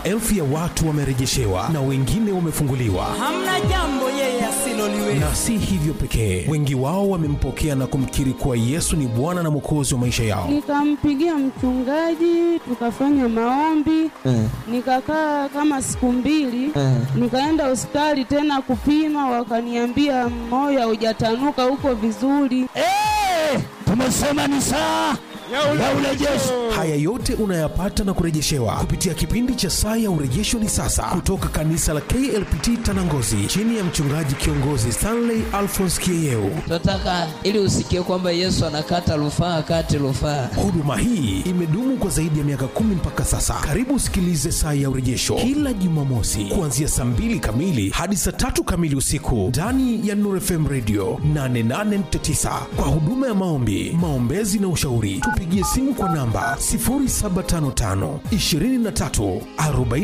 maelfu ya watu wamerejeshewa na wengine wamefunguliwa. hamna jambo yeye asiloliweza. Na si hivyo pekee, wengi wao wamempokea na kumkiri kuwa Yesu ni Bwana na Mwokozi wa maisha yao. Nikampigia mchungaji, tukafanya maombi, nikakaa kama siku mbili, nikaenda hospitali tena kupima, wakaniambia moyo haujatanuka, uko vizuri. tumesema ni saa ya urejesho. Haya yote unayapata na kurejeshewa kupitia kipindi cha Saa ya Urejesho ni sasa, kutoka kanisa la KLPT Tanangozi, chini ya mchungaji kiongozi Stanley Alphonse Kieyeu. tunataka ili usikie kwamba Yesu anakata rufaa kati rufaa. Huduma hii imedumu kwa zaidi ya miaka kumi mpaka sasa. Karibu usikilize Saa ya Urejesho kila Jumamosi kuanzia saa mbili kamili hadi saa tatu kamili usiku ndani ya Nuru FM Radio 88.9 kwa huduma ya maombi, maombezi na ushauri. Tupigie simu kwa namba 0755 23 40